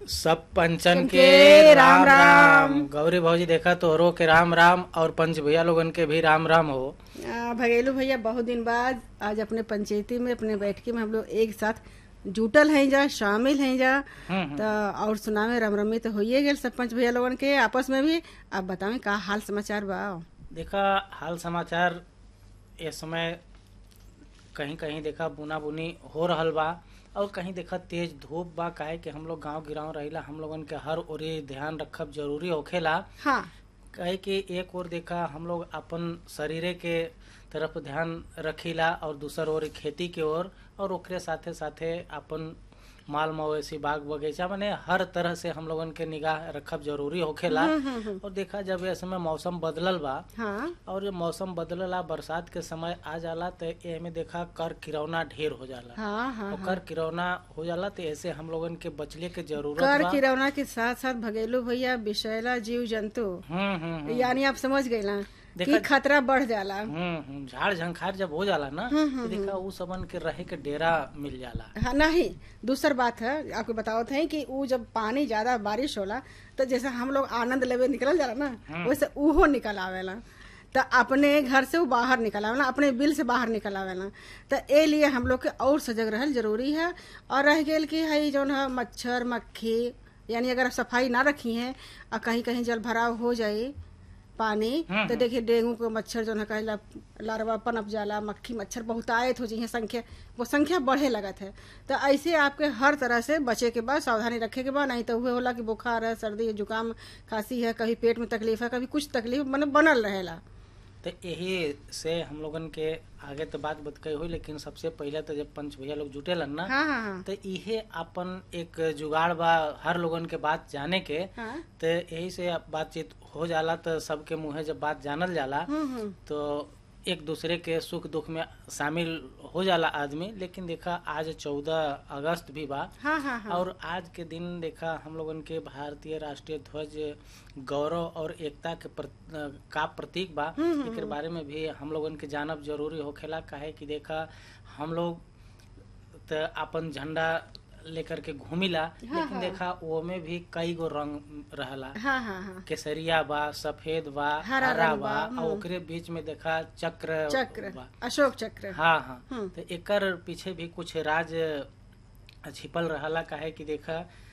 सब पंचन के के राम राम राम राम। गौरी भौजी देखा तोहरो के राम राम और पंच भैया लोगन के भी राम राम हो आ, भगेलू भैया बहुत दिन बाद आज अपने पंचायती में अपने बैठकी में हम लोग एक साथ जुटल हैं जा शामिल हैं जा हम्म, तो और सुनावे राम रमी तो होइए गेल सरपंच भैया लोगन के आपस में भी आप बतावें का हाल समाचार बा देखा हाल समाचार इस समय कहीं कहीं देखा बुना बुनी हो रहल बा और कहीं देखा तेज धूप बा काहे कि हम लोग गांव गिराव रहिला हम लोगन के हर ओरे ध्यान रखब जरूरी होखेला हाँ कहे कि एक ओर देखा हम लोग अपन शरीरे के तरफ ध्यान रखीला और दूसर ओर खेती के ओर और ओकरे साथे साथे अपन माल मवेशी बाग बगीचा माने हर तरह से हम लोगन के निगाह रखब जरूरी होखेला और देखा जब ये समय मौसम बदलल बा हाँ और ये मौसम बदलला बरसात के समय आ जाला तो एमे देखा कर किरौना ढेर हो जाला हाँ हाँ और कर किरौना हो जाला तो ऐसे हम लोगन के बचले के जरूरत कर बा किरौना के साथ साथ भगेलू भैया विषैला जीव जंतु हम्म हम्म हम्म। यानी आप समझ गए ना कि देखा- खतरा बढ़ जाला हम्म हम्म, झाड़ झंखार जब हो जाला ना तो देखा उ सबन के रहे के डेरा मिल जाला हाँ नहीं दूसर बात है आपको बतावत है कि वो जब पानी ज्यादा बारिश होला तो जैसे हम लोग आनंद लेवे निकल जाला ना वैसे उहो निकल आवेला तो अपने घर से वो बाहर निकल आवेला अपने बिल से बाहर निकल आवेला तो ए लिए हम लोग के और सजग रहल जरूरी है और रह गेल कि है जौन है मच्छर मक्खी यानी अगर सफाई ना रखी है और कहीं कहीं जल भराव हो जाए पानी तो देखिए डेंगू के मच्छर जो है कहला लार्वा पनप जाला मक्खी मच्छर बहुत आयत हो जाइए संख्या वो संख्या बढ़े लगत है तो ऐसे आपके हर तरह से बचे के बाद सावधानी रखे के बाद नहीं तो हुए होला कि बुखार है सर्दी है जुकाम खांसी है कभी पेट में तकलीफ है कभी कुछ तकलीफ मतलब बनल रहेला तो यही से हम लोगन के आगे तो बात बतकई हुई लेकिन सबसे पहले तो जब पंच भैया लोग जुटेलन ना हाँ हाँ हाँ तो इहे अपन एक जुगाड़ बा हर लोगन के बात जाने के हाँ तो यही से अब बातचीत हो जाला तो सबके मुंहे जब बात जानल जाला हम्म हम्म तो एक दूसरे के सुख दुख में शामिल हो जाला आदमी लेकिन देखा आज चौदह अगस्त भी बा हाँ हाँ हाँ और आज के दिन देखा हम लोगन के भारतीय राष्ट्रीय ध्वज गौरव और एकता के प्र, का प्रतीक बा एक बारे में भी हम लोगन के जानब जरूरी होखेला काहे कि देखा हम लोग त अपन झंडा लेकर के घूमिला लेकिन देखा वो में भी कई गो रंग रहला हाँ हाँ हाँ केसरिया बा सफेद बा हरा हरा रंग बा बा, और ओकरे बीच में देखा चक्र चक्र बा अशोक चक्र हाँ हाँ हम्म। तो एकर पीछे भी कुछ राज छिपल रहला काहे कि देखा